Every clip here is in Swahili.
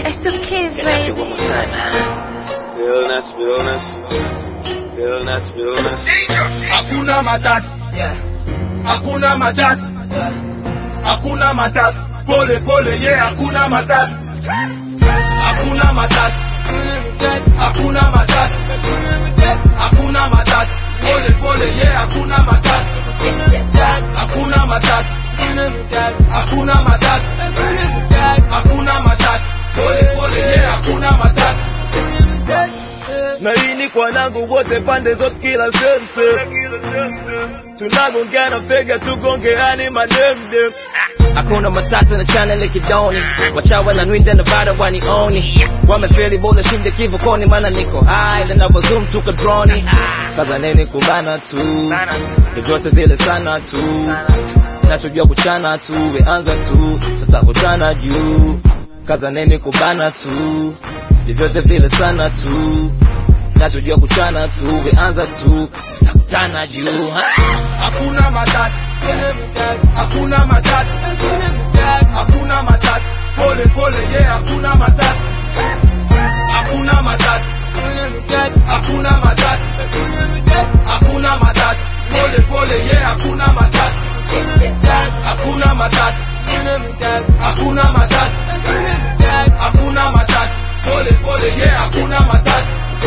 It's the kids, Can I feel baby. one more time, huh? Realness, realness, realness, realness. hakuna matatu hakuna matatu hakuna matatu pole pole ye hakuna matatu hakuna matatu hakuna matatu hakuna matatu pole pole ye hakuna matatu hakuna matatu hakuna matatu hakuna matatu pole pole ye hakuna matatu na hii ni kwa nangu wote pande zote kila sense tunagongana fega tugongeani mademdem hakuna matata na channel kidoni wachawa na nwinda na vada wanioni wamefeli bora shinde kivukoni mana niko high linavyozoom tuka droni kaza nini kubana tu vyovyote vile sana tu nachojua kuchana tu weanza tu tutakutana juu kaza nini kubana tu vyovyote vile sana tu nachojua kuchana tu weanza tu tutakutana juu ha? hakuna matatu hakuna matatu hakuna matatu pole pole ye hakuna matatu hakuna matatu hakuna matatu hakuna matatu pole pole ye hakuna matatu hakuna matatu hakuna matatu hakuna matatu pole pole ye hakuna matatu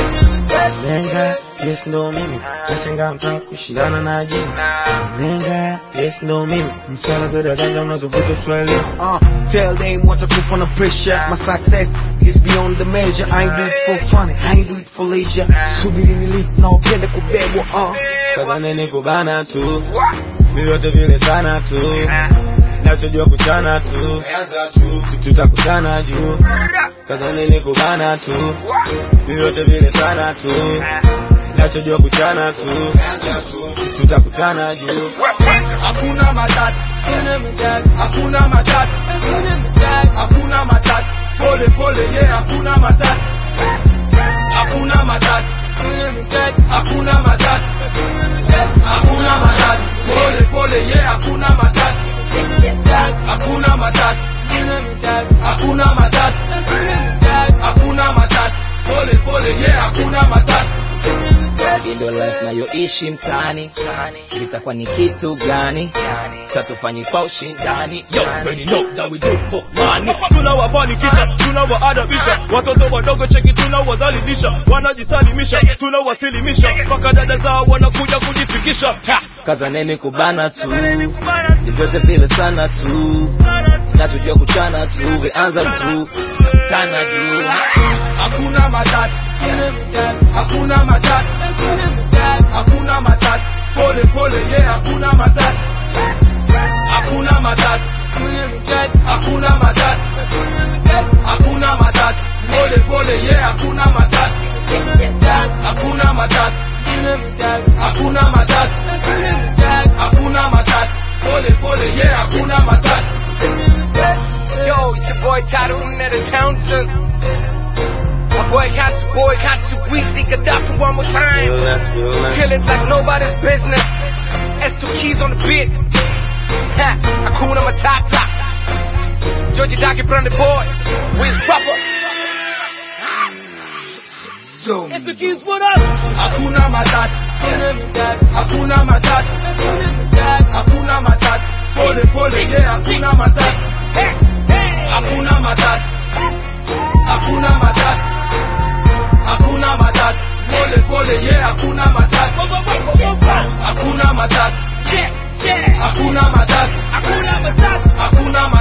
Lenga, yes ndo mimi nashangaa mtaka kushindana na jini Lenga, yes ndo mimi msala za daganja unazovuta swali Uh, tell them what I do for the pressure. My success is beyond the measure. I ain't do it for fun, I ain't do it for leisure. Subiri nilipo na upende kubebwa. Uh. kaza nini kubana tu vyovyote vile sana tu nachojua kuchana tu tutakutana juu kaza nini kubana tu vyovyote vile sana tu nachojua kuchana tu tutakutana juu hakuna matatu hakuna matatu hakuna matatu pole pole ye hakuna matatu hakuna matatu hakuna matatu hakuna matatu pole pole ye hakuna matatu hakuna matatu hakuna matatu hakuna matatu pole pole ye hakuna matatu Hii ndo life nayoishi mtaani itakuwa ni kitu gani sa tufanye kwa ushindani Yo, already know that we do it for money. tunawafanikisha tunawaadabisha watoto wadogo cheki tunawadhalilisha wanajisalimisha tunawasilimisha mpaka dada zao wanakuja kujifikisha Ha! kaza neni kubana tu vyovyote vile sana tu nachojua kuchana tu weanza tu tana juu hakuna matatu hakuna matatu hakuna matatu pole pole ye hakuna matatu hakuna matatu hakuna matatu hakuna matatu pole pole ye hakuna matatu hakuna matatu hakuna matatu hakuna matatu pole pole ye hakuna matatu Yo, it's your boy Tyrone at Townsend. My boy got you, boy got you. Weezy Gaddafi one more time. Realness, realness. Kill it like nobody's business. S2 keys on the beat. Ha, Akuna Matata. Georgie Doggy Brand the boy. Wiz Proper. It's the keys what up. Hakuna matatu. Hakuna matatu. Hakuna matatu. Pole pole ye hakuna matatu. Hakuna matatu. Hakuna matatu. Hakuna matatu. Pole pole ye hakuna matatu. Hakuna matatu. Hakuna matatu. Hakuna matatu. Hakuna matatu.